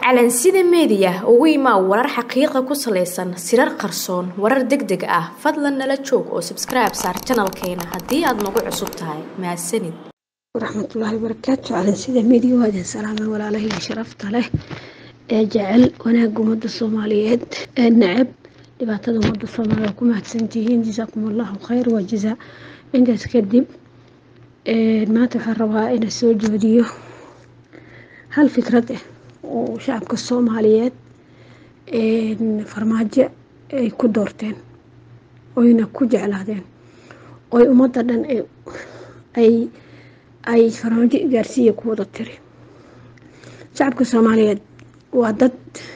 calansida meediya ugu imaa warar xaqiiqa ku salaysan sirar qarsoon warar deg deg ah fadlan nala joog oo sabskribe saar janalkeena haddii aad nagu cusub tahay mahadsanid waraxmatullaahi wabarakaatu calansida meediya waa idin salaamay walaalahayga sharafta leh ee jecel wanaagga ummadda soomaaliyeed ee necab dhibaatada ummadda soomaaliya ku mahadsantihiin jasaakum allahu khayr waa jazaa intaas kadib maanta waxaan rabaa inaan soo joodiyo hal fikrad ah oo shacabka soomaaliyeed farmaajo ay ku doorteen oyna ku jeclaadeen oy ummadda dhan ay ay farmaajo gaarsiiya ku wada tiri shacabka soomaaliyeed waa dad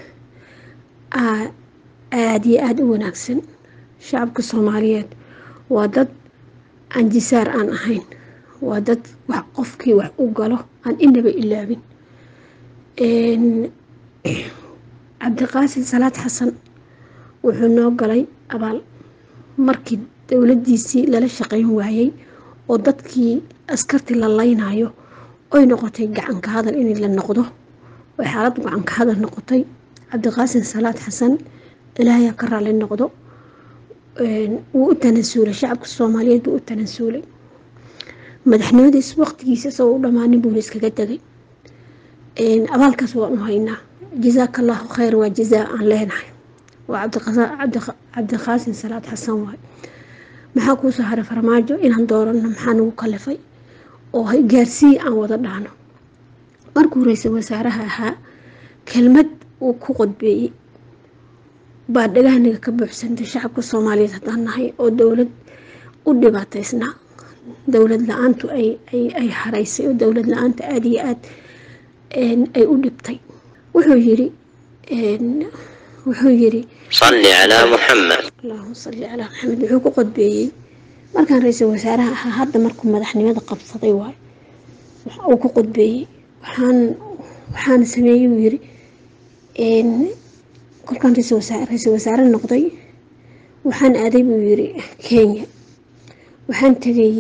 aada iyo aada u wanaagsan shacabka soomaaliyeed waa dad aan jisaar aan ahayn waa dad wax qofkii wax u galo aan inaba ilaabin cabdiqaasin salaad xasan wuxuu noo galay abaal markii dowladiisii lala shaqeyn waayey oo dadkii askartii la laynayo oy noqotay gacanka hadal in la noqdo oy xaalad gacanka hadal noqotay cabdiqaasin salaad xasan ilaahaya ka raali noqdo wuu u tanasuulay shacabka soomaaliyeed buu u tanasuulay madaxnimadiis waqtigiisa isagoo u dhammaanin buuna iskaga tegay abaalkaas waan u haynaa jazaaka allahu khayr waa jazaa aan leenahay waa cabdiqaasin salaad xasan waay maxaa kuusoo haray farmaajo inaan doorano maxaa nagu kalifay oo gaarsiiya aan wada dhahno markuu ra-iisul wasaaraha ahaa kelmad uu ku qodbeeyey baa dhagahniga ka buuxsantay shacabka soomaaliyeed haddaan nahay oo dowlad u dhibaataysnaa dowlad la-aantu ay haraysay oo dowlad la-aanta aada iyo aad ay u dhibtay wuxuu yiri wuxuu yiri صل على محمد allahuma salli calaa maxamed wuxuu ku qodbeeyey markaan ra-iisul wasaaraha ahaa hadda markuu madaxnimada qabsaday waay uu ku qodbeeyey waxaan waxaan sameeyey uu yiri kolkaan ra-iisul wasaare noqday waxaan aaday buu yiri kenya waxaan tegay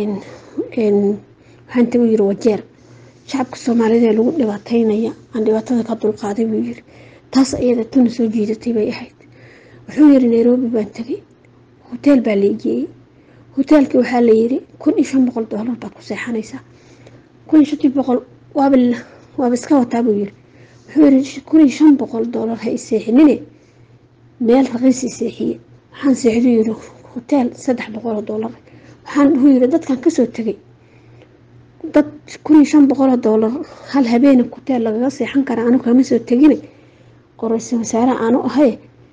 waxaan tegay yiri wajeer shacabka soomaaliyeed ee lagu dhibaateynaya aan dhibaatada ka dulqaaday buu yiri taas iyada tuna soo jiidatay bay ahayd wuxuu yiri nairobi baan tegay hoteel baa la igeeyey hoteelkii waxaa la yiri kun iyo shan boqol doolar baad ku seexanaysaa kun iyo shantii boqol waaba waaba iska wataa buu yiri wuxuu yiri kun iyo shan boqol doolar ha iseexinine meel raqiis iseexiye waxaan seexdu yiri hoteel saddex boqol oo doolar waxaan wuxuu yiri dadkan kasoo tegay dad kun iyo shan boqoloo doolar hal habeena kuteel lagaga seexan kara anu kama soo tegina oo ra-iisul wasaare aanu ahay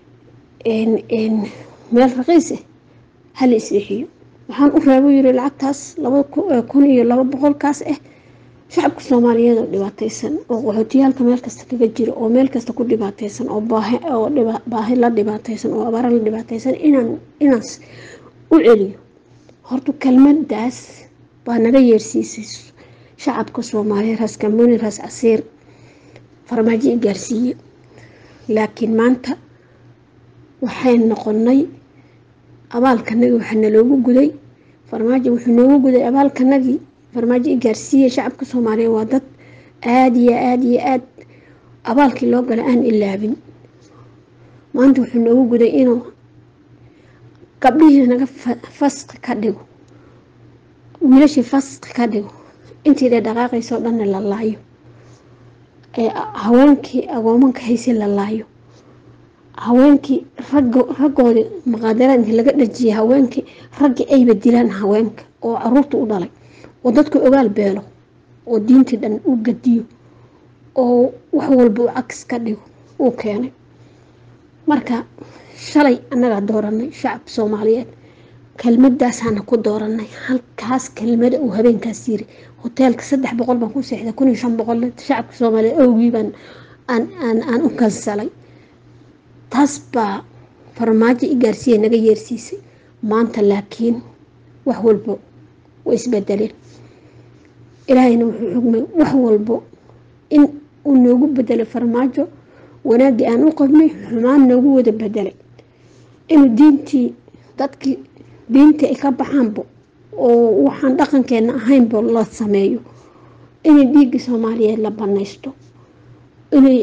meel raqiis ah hala isleexiyo waxaan u reebo yiri lacagtaas laba kun iyo laba boqolkaas ah shacabka soomaaliyeed oo dhibaateysan oo qaxootiyaalka meel kasta kaga jiro oo meel kasta ku dhibaateysan oo oo baahi la dhibaateysan oo abaara la dhibaateysan inaan inaas u celiyo horta kelmadaas baa naga yeersiisay shacabka soomaaliyeed raas kamuuni raas casiir farmaajo i gaarsiiye laakiin maanta waxay noqonay abaalkanagi waxaa naloogu guday farmaajo wuxuu noogu guday abaalkanagii farmaajo i gaarsiiye shacabka soomaaliyeed waa dad aada iyo aada iyo aad abaalkii loo gala aan ilaabin maanta wuxuu noogu guday inuu gabdhihii naga fasqi ka dhigo wiilashii fasqi ka dhigo intii dee dhaqaaqaysoo dhanna la laayo haweenkii agoomanka haysay la laayo haweenkii raggoodii maqaadara intii laga dhajiyay haweenkii raggii ayba dilaan haweenka oo caruurta u dhalay oo dadka ogaal beelo oo diintii dhan u gadiyo oo wax walba u cagis ka dhigo uu keenay marka shalay annagaa dooranay shacab soomaaliyeed kelmadaasaana ku dooranay halkaas kelmada uu habeenkaas yiri hoteelka saddex boqol baan ku seexday kun iyo shan boqol shacabka soomaaliyeed awgii baan aan aan aan u kansalay taas baa farmaajo i gaarsiiya naga yeersiisay maanta laakiin wax walbo way isbedeleen ilaahayna wuxuu xugmay wax walbo in uu noogu bedelay farmaajo wanaaggii aan u qabnay xumaan noogu wada bedelay inuu diintii dadkii diintii ay ka baxaanbo oo waxaan dhaqankeena ahaynba la sameeyo inay dhiigga soomaaliyeed la banaysto inay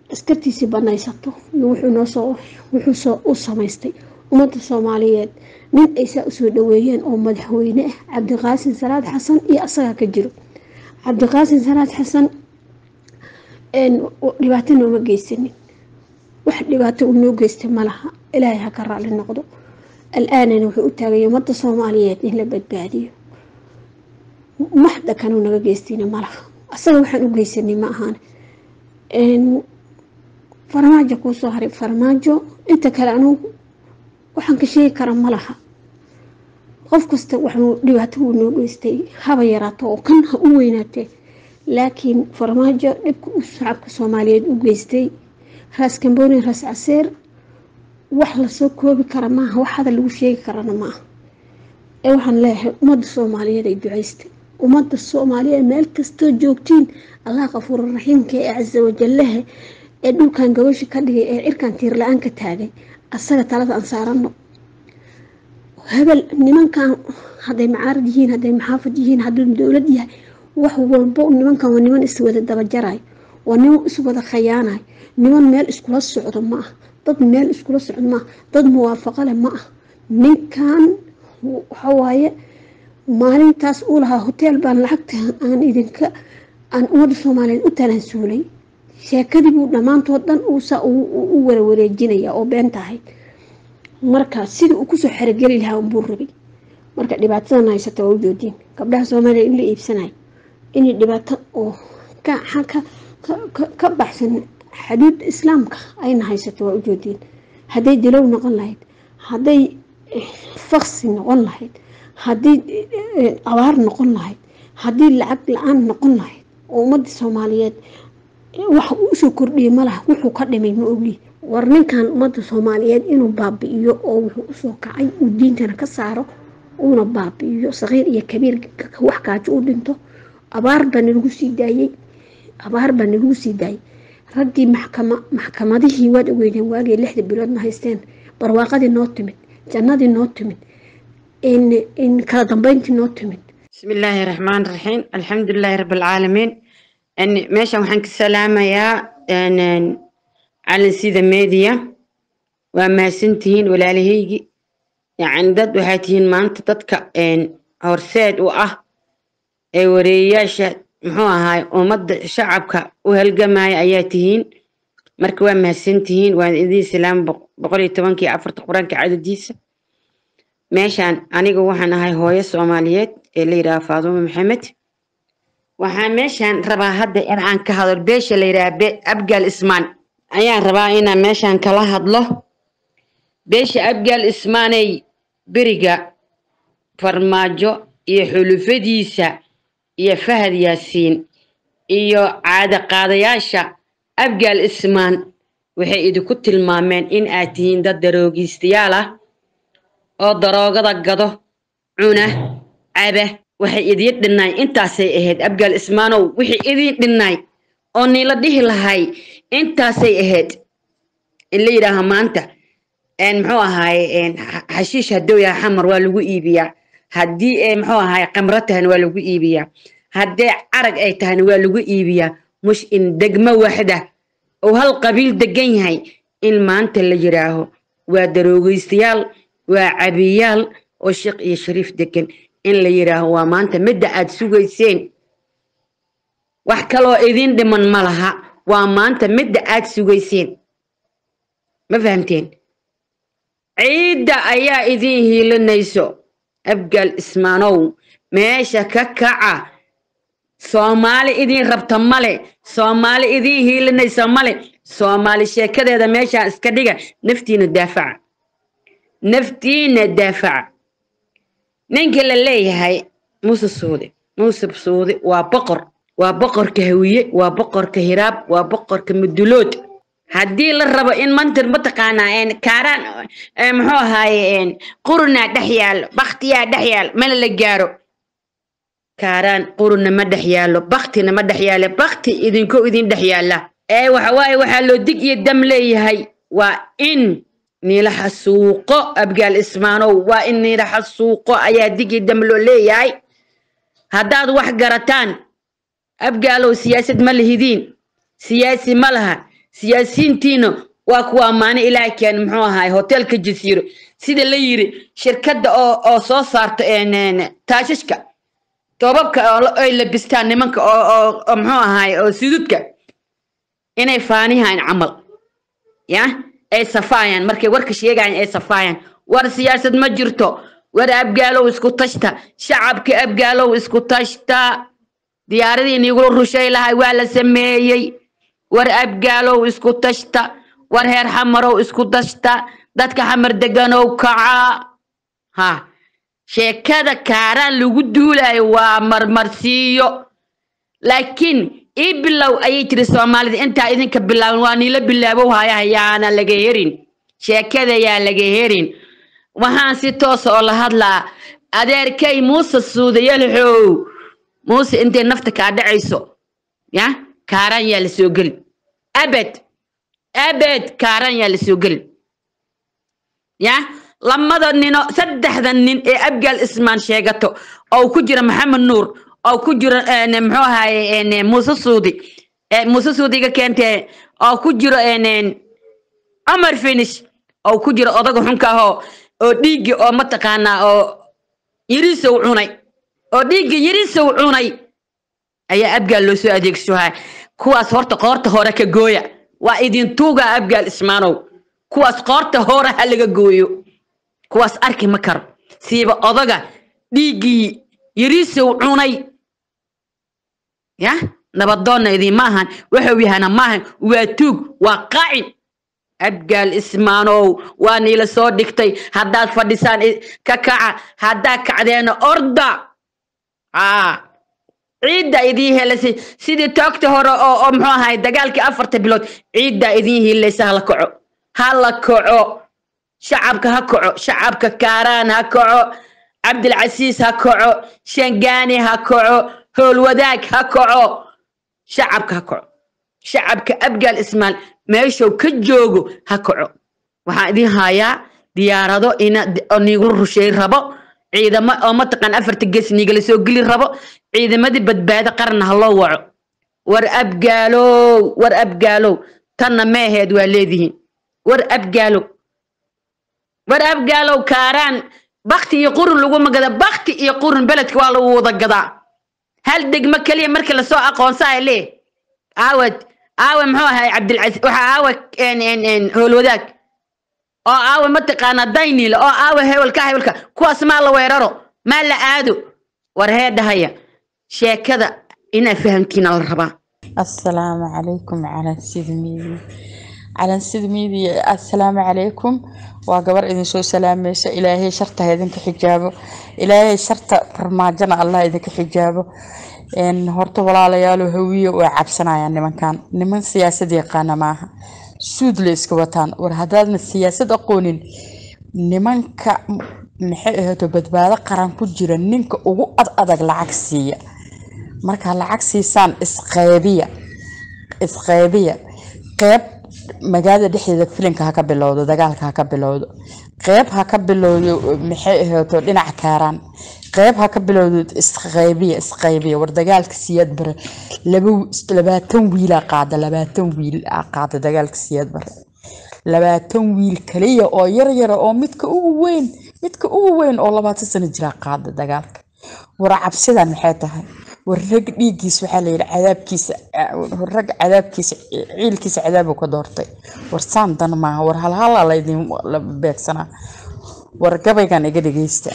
askartiisii banaysato wuxuu noosoo wuxuu u samaystay ummadda soomaaliyeed nin ay saa usoo dhaweeyeen oo madaxweyne ah cabdiqaasin salaad xasan iyo asagaa ka jiro cabdiqaasin salaad xasan dhibaato nooma geysanin wax dhibaato uu noo geystay malaha ilaahay ha ka raali noqdo al-aanana wuxuu u taagaya ummadda soomaaliyeed in la badbaadiyo maxda kanuu naga geystayna malaha asaga waxaan u geysanay ma ahaan farmaajo kuusoo haray farmaajo inta kale anugu waxaan ka sheegi kara ma laha qof kasta waxuu dhibaato wuu noo geystay haba yaraato oo kan ha u weynaatee laakiin farmaajo dhibka u shacabka soomaaliyeed u geystay raas kamboni raas caseer wax lasoo koobi kara maaha wax hadal lagu sheegi karana maaha ee waxaan leeyahay ummadda soomaaliyeed ay ducaystay ummadda soomaaliyeed meel kastoo joogtiin allah kafuuraraxiimka ee casa wajallaha ee dhulkan gabasha ka dhigay ee cirkan tiir la-aan ka taagay asaga talada aan saarano hebel nimankan hadday macaarad yihiin hadday maxaafad yihiin hadduu dowlad yahay wax walbo nimankan waa niman iswada dabajaray waa niman iswada khayaanay niman meel iskula socdo ma ah dad meel iskula socdo ma ah dad muwaafaqo leh ma ah ninkan waxawaaye maalintaas uu lahaa hoteel baan lacagta aan idinka aan ummadda soomaaliyeed u talansuulay sheekadii buu dhammaantood dhan uusaa u warawareejinaya oo been tahay marka sidii uu kusoo xerogeli lahaa unbuu rabay marka dhibaatadan haysata waa u joodiin gabdhaha soomaaliya in la iibsanayo inay dhibaato oo ka baxsan xaduud islaamka ayna haysato waa u joodiin hadday dilow noqon lahayd hadday faksi noqon lahayd haddii abaar noqon lahayd haddii lacag la-aan noqon lahayd oo ummadda soomaaliyeed wax uu usoo kordhiyay malaha wuxuu ka dhimay ma ogi war ninkan ummadda soomaaliyeed inuu baabi'iyo oo wuxuu usoo kacay uu diintana ka saaro uuna baabi'iyo saqiir iyo kabiir wax kaajo u dhinto abaar baa nalagu sii daayey abaar baa nalagu sii daayey raggii maxkama maxkamadihii waad ogeydeen waagii lixda bilood ma haysteen barwaaqadii noo timid jannadii noo timid in kala dambeyntii noo timid بسم الله الرحمن الرحيم الحمد لله رب العالمين ان meeshan waxaan ka salaamayaa calansida media waa mahadsantihiin walaalahaygi yani dad waxaa tihiin maanta dadka horseed u ah ee wareeyayaasha muxuu ahaay ummadda shacabka u halgamaya ayaa tihiin marka waa mahadsantihiin waan idiin salaam boqol iyo tobankii afarta qur-aanka cadadiisa meeshaan aniga waxaan ahay hooyo soomaaliyeed ee la yidhaha faadumo maxamed waxaan meeshaan rabaa hadda in aan ka hadlo beesha la yidhaha abgaal ismaan ayaan rabaa inaan meeshaan kala hadlo beesha abgaal ismaaney beriga farmaajo iyo xulufadiisa iyo fahad yaasiin iyo caadaqaadayaasha abgaal ismaan waxay idinku tilmaameen in aad tihiin dad daroogiistayaal ah oo daroogada gado cuna caba waxay idiin dhinnaay intaasay ahayd abgaal ismaanow wixii idiin dhinnaay oo niila dhihi lahay intaasay ahayd in la yidhaaha maanta muxuu ahaaye xashiish hadduu yaha xamar waa lagu iibiyaa haddii muxuu ahaaye qamro tahana waa lagu iibiyaa haddee carag ay tahana waa lagu iibiyaa mush in degmo waxda oo hal qabiil degan yahay in maanta la yidhaaho waa daroogeystayaal waa cabiyaal oo sheekh iyo shariif degan in la yidhaaho waa maanta midda aad sugayseen wax kaloo idin dhiman ma laha waa maanta midda aad sugayseen ma fahamteen ciidda ayaa idin hiilinayso abgaal ismaanow meesha ka kaca soomaali idin rabta male soomaali idin hiilinaysa male soomaali sheekadeeda meeshaan iska dhiga naftiina daafaca naftiina daafaca ninka la leeyahay muuse suude muuse suude waa boqor waa boqorka hawiye waa boqorka hiraab waa boqorka mudulood haddii la rabo in mantir mataqaanaa kaaraan muxuu ahaaye qurunaa dhex yaalo baktiyaa dhex yaalo mana la gaaro kaaraan qurunna ma dhex yaalo baktina ma dhex yaalo bakti idinko idin dhex yaala ee waxawaaye waxaa loo dig iyo dam leeyahay waa in niila xasuuqo abgaal ismaanow waa in niila xasuuqo ayaa dig iyo dam loo leeyahay haddaad wax garataan abgaalow siyaasad ma lihidiin siyaasi ma laha siyaasiyiintiina waa kuwa ammaane ilaahay keen muxuu ahaay hotelka jasiiro sida la yiri shirkadda oo oo soo saarta een, een, taashashka toobabka oo la- ay labistaan nimanka oo oo oo muxuu ahaay oo sududka inay faanihaan camal ya ay safaayaan markay warka sheegayaan ay safaayaan war siyaasad ma jirto war abgaalow isku tashta shacabka abgaalow isku tashta diyaaradii niigula rushay lahay waa la sameeyey war abgaalow isku tashta war heer xamarow isku tashta dadka xamar deganow kaca ha sheekada kaaraan lagu duulayo waa marmarsiiyo laakiin ii bilow ayay tiri soomaalida intaa idinka bilaaban waa niila bilaabow haya yaana laga herin sheekada yaa laga herin waxaan si toosa oo la hadlaa adeerkay muuse suudayalxow muuse intay nafta kaa dhacayso ya kaaraan yaa la soo geli abed abed kaaraan yaa la soo geli ya lamada nino saddexda nin ee abgaal ismaan sheegato oo ku jira maxamed nuur oo ku jira een, muxuu ahaye een, muuse suudi ee, muuse suudiga keentee oo ku jiro een, een, cumar finish oo ku jira odaga xunka ahoo oo dhiiggi oo mataqaanaa oo yirisow cunay oo dhiiggi yirisow cunay ayaa abgaal loo soo adeegsohaa kuwaas horta qoorta hore ka gooya waa idin tuugaa abgaal ismaanow kuwaas qoorta hore ha laga gooyo kuwaas arki ma karo siiba odaga dhiiggii yirisow cunay ya nabadoonna idiinma ahan wuxuu yahana maahan waa tuug waa qacin abgaal ismaanow waa niila soo dhigtay haddaad fadhisaan i- ka kaca haddaad kacdeena orda aa ciidda idiin helasay sidii toogta hore oo oo muxuu ahay dagaalkii afarta bilood ciiddaa idiin hiilaysa hala kaco hala kaco shacabka ha kaco shacabka kaaraan ha kaco cabdilcasiis ha kaco shangaani ha kaco howlwadaag ha kaco shacabka ha kaco shacabka abgaal ismaal meeshuu ka joogo ha kaco waxaan idin hayaa diyaarado ina oo niigula rusheey rabo ciidamo oo mataqaan afarta gees niigala soo geli rabo ciidamadii badbaado qaranna ha loo waco war abgaalow war abgaalow tanna meeheed waa leedihiin war abgaalow war abgaalow kaaraan bakti iyo qurun laguma gada bakti iyo qurun beledka waa lagu wada gadaa hal degmo keliya markii lasoo aqoonsaa lee aawad aawe muxuu ahay cabdilcasiis waxa aawe en en en howlwadaag oo aawe mataqaana daynil oo aawe hewelka hewelka kuwaas maa la weeraro maa la aado war heedhahaya sheekada inaa fahamtiina la rabaa السلام عليكم على سيد ميدي على سيد ميدي السلام عليكم وقبر إذن سو سلاميس إلهي شرطة إذنك حجابه إلهي شرطة فرماجنا الله إذنك حجابه إن هرتو ولا ليالو هوية وعبسنا يعني من كان نمن سياسة يقانا معها سود ليسك وطان ورهدادنا السياسة أقونين nimanka maxay ahaato badbaado qaran ku jira ninka ugu ad adag lacag siiya markaa lacag siisaan isqeybiya isqeybiya qeyb magaalada dhexdeeda filinka ha ka bilowdo dagaalka ha ka bilowdo qeyb ha ka bilowdo maxay ahaato dhinaca kaaraan qeyb ha ka bilowdo isqeybiya isqeybiya war dagaalka siyaad bare laba labaatan wiilaa qaada labaatan wiil aa qaada dagaalka siyaad bare labaatan wiil kaliya oo yar yara oo midka ugu weyn midka ugu weyn oo labaatan sano jira qaada dagaalka war cabsidan maxay tahay war rag dhiiggiis waxaa la yidhi cadaabkiisa war rag cadaabkiisa ciilkiisa cadaabu ka doortay war saan dan maaha war halhala laydin la beegsanaa war gabaygan iga dhegeysta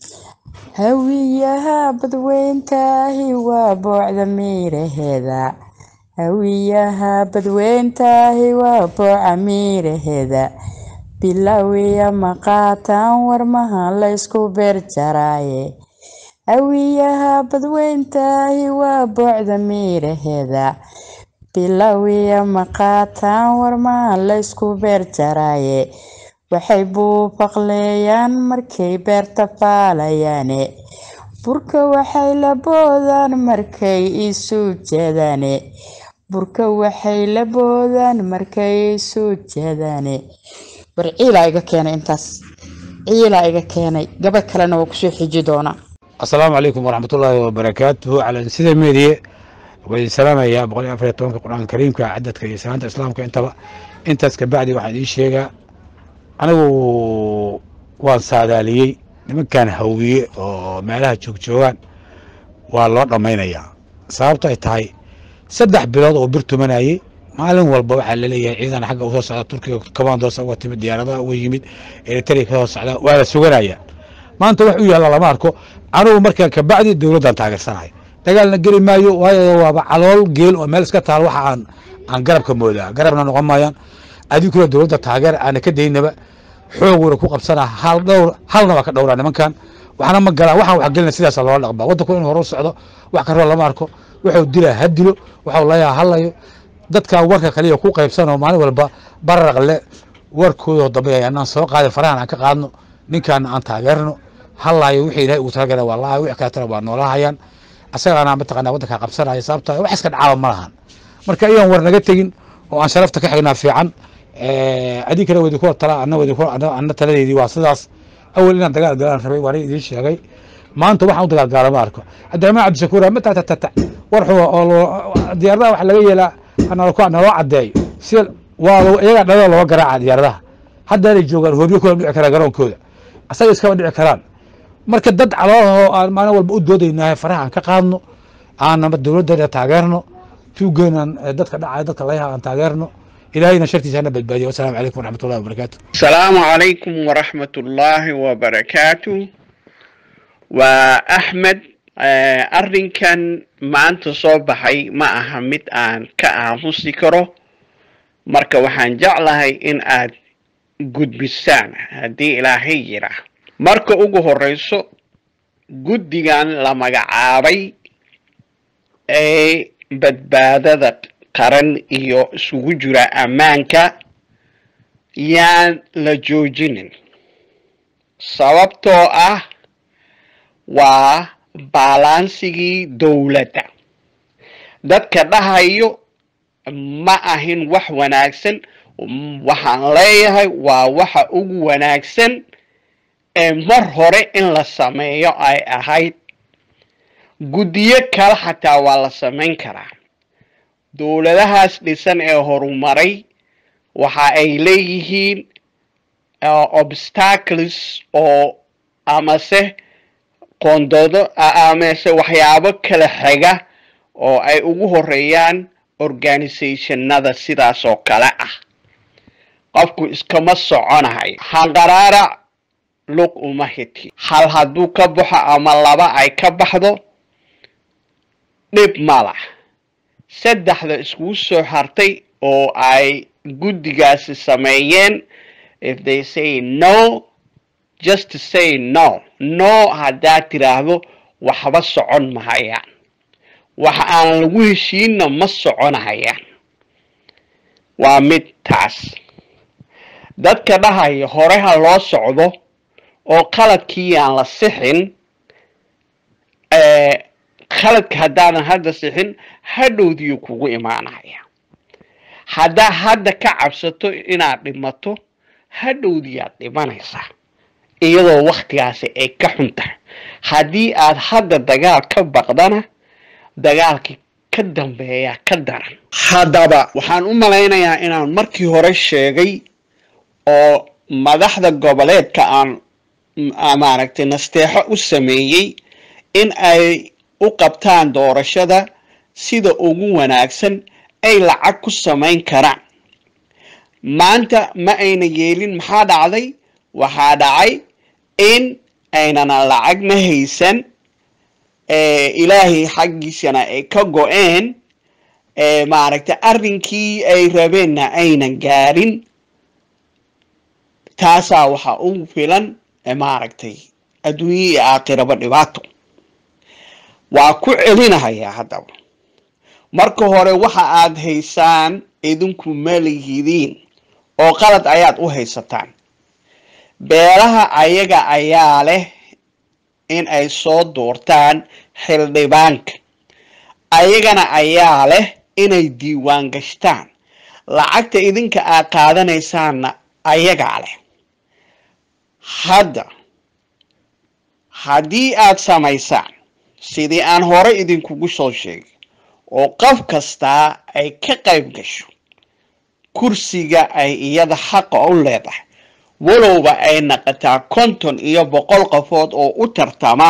hawiyaha badweyntaahi waa boocda miiraheeda hawiyaha badweyntaahi waa booca miiraheeda bilowiya maqaataan warmaha laysku beer jaraaye hawiyaha badweyntaahi waa boocda miiraheeda bilowiya maqaataan warmaha laysku beer jaraaye waxay buufaqleeyaan markay beerta faalayaane burka waxay la boodaan markay isu jeedaane burka waxay la boodaan markay isu jeedaane war ciilaa iga keenay intaas ciilaa iga keenay gabay kalena waa kusoo xiji doonaa asalaamu calaykum waraxmatullaahi wabarakaatuhu calan sida meediye waa idin salaamayaa boqol iyo afar iyo tobanka qur-aanka kariimka cadadka iyo salaanta islaamka intaba intaas kabacdi waxaan idiin sheegaa anigu waan saadaaliyey nimankan hawiye oo meelaha joogjoogaan waa loo dhammaynayaa sababto ay tahay saddex bilood oo bir tumanayey maalin walba waxaa laleeyahay ciidan xagga usoo socda turkiga commandos uga timid diyaaradaha uga yimid eritrea kasoo socda waa la suganaya maanta wax u yaalla lama arko anugu markaan kabacdi dowladdan taageersanahay dagaalna geli maayo waayo waaba calool geel oo meel iska taal waxa aan aan garabka moodaa garabna noqon maayaan adinkuna dowladda taageer aana ka daynaba xooguna ku qabsanaa hal dhowr halna waa ka dhowraa nimankan waxna ma galaan waxaan wax gelina sidaasa loola dhaqmaa waddanku in hore u socdo wax karoo lama arko wuxuu dilaa ha dilo waxuu layaa halayo dadkan warka kaliya ku qaybsanoo maalin walba bararaqle warkoodoo dambe anaan soo qaadin farahan aan ka qaadno ninkaana aan taageerno halayo wixii ilahay ugu talagala waa lahay wix kaletana waa noolahayaan asagana mataqanaa waddankaa qabsanaya sababta wax iska dhacaaba ma lahan marka iyan war naga tegin oo aan sharafta ka xignaa fiican adinkana wadi ku tala ana wadi ku ana taladeydii waa sidaas awal inaan dagaal galaan rabay waana idiin sheegay maanta waxaan u dagaal gaala ma arko cabdiraxmaan cabdishakuur mata tatata war xuwa oo diyaaradaha waxa laga yeelaa naloo caddeeyo si waa iyagaa dhalada looga garaaca diyaaradaha haddaanay joogaan hoobyo kula dhici karaan garoonkooda asaga iskaba dhici karaan marka dad caloolahoo aan maalin walba u doodaynahay faraha aan ka qaadno aanama dowladdeena taageerno tuugeenan dadka dhacaya dadka layaha aan taageerno ilaahayna shartiisa hana badbaadiyo wasalaamu calaykum waraxmat ullahi wabarakaatu السلام عليكم ورحمة الله وبركاته وأحمد آه، أرنكن ما أنت صوبحي ما أهمت أن كأمسي كرو marka waxaan jeclahay in aad gudbisaan haddii ilaahay jira marka ugu horeyso guddigan la magacaabay ee badbaadada qaran iyo isugu jira ammaanka yaan la joojinin sababtoo ah waa baalansigii dowladda dadka dhahayo ma ahin wax wanaagsan waxaan leeyahay waa waxa ugu wanaagsan ee mar hore in la sameeyo ay ahayd guddiyo kale xataa waa la samayn karaa dowladahaas dhisan ee horumaray waxa ay leeyihiin obstacles oo amase qoondoodo amase waxyaabo kala xiga oo ay ugu horeeyaan organisationada sidaas oo kale ah qofku iskama soconahay hanqaraarac lug uma hiti hal hadduu ka baxo ama laba ay ka baxdo dhib mala saddexda iskugu soo hartay oo ay guddigaasi sameeyeen if they say no just to say no no haddaad tiraahdo waxba socon mahayaan waxa aan lagu heshiinna ma soconahayaan waa mid taas dadka dhahaya hore ha loo socdo oo qaladkii aan la sixin qaladka haddaadan hadda sixin hadhowdiyu kugu imaanaya haddaa hadda ka cabsato inaad dhimato hadhowdiyaad dhimanaysaa iyadoo waktigaasi ay ka xun tahay haddii aad hadda dagaal ka baqdana dagaalkii ka dambeeyaa ka daran haddaba waxaan u malaynayaa inaan markii hore sheegay oo madaxda goboleedka aan maaragtay nasteexo u sameeyey in ay u qabtaan doorashada sida ugu wanaagsan ay lacag ku samayn karaan maanta ma ayna yeelin maxaa dhacday waxaa dhacay in aynana lacagna haysan ilaahay xaggiisana ay ka go-een maaragtay arrinkii ay rabeenna aynan gaarin taasaa waxaa ugu filan maaragtay adduunye iyo aakhiraba dhibaato waa ku celinahayaa haddaba marka hore waxa aad haysaan idinku ma lihidiin oo qalad ayaad u haysataan beelaha ayaga ayaa leh in ay soo duurtaan xildhibaanka ayagana ayaa leh inay diiwaan gashtaan lacagta idinka aad qaadanaysaanna ayagaa leh hadda haddii aad samaysaan sidii aan hore idinkugu soo sheegay oo qof kastaa ay ka qayb gasho kursiga ay iyada xaqa u leedahay walowba ay naqataa konton iyo boqol qofood oo u tartama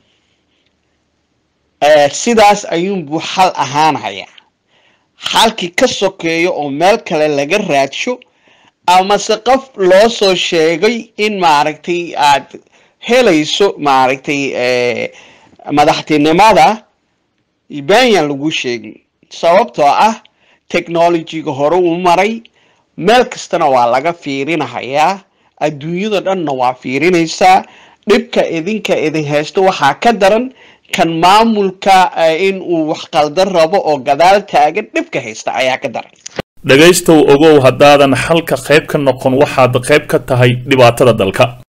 sidaas ayuunbuu xal ahaanaya xalkii ka sokeeyo oo meel kale laga raadsho amase qof loo soo sheegay in maaragtay aad helayso maaragtay madaxtinimada benyaan lagu sheegin sababtoo ah technologyga hore uu maray meel kastana waa laga fiirinahayaa adduunyada dhanna waa fiirinaysaa dhibka idinka idin haysto waxaa ka daran kan maamulka in uu wax qaldan rabo oo gadaal taagan dhibka haysta ayaa ka daran dhegaystow ogow haddaadan xalka qayb ka noqon waxaad qayb ka tahay dhibaatada dalka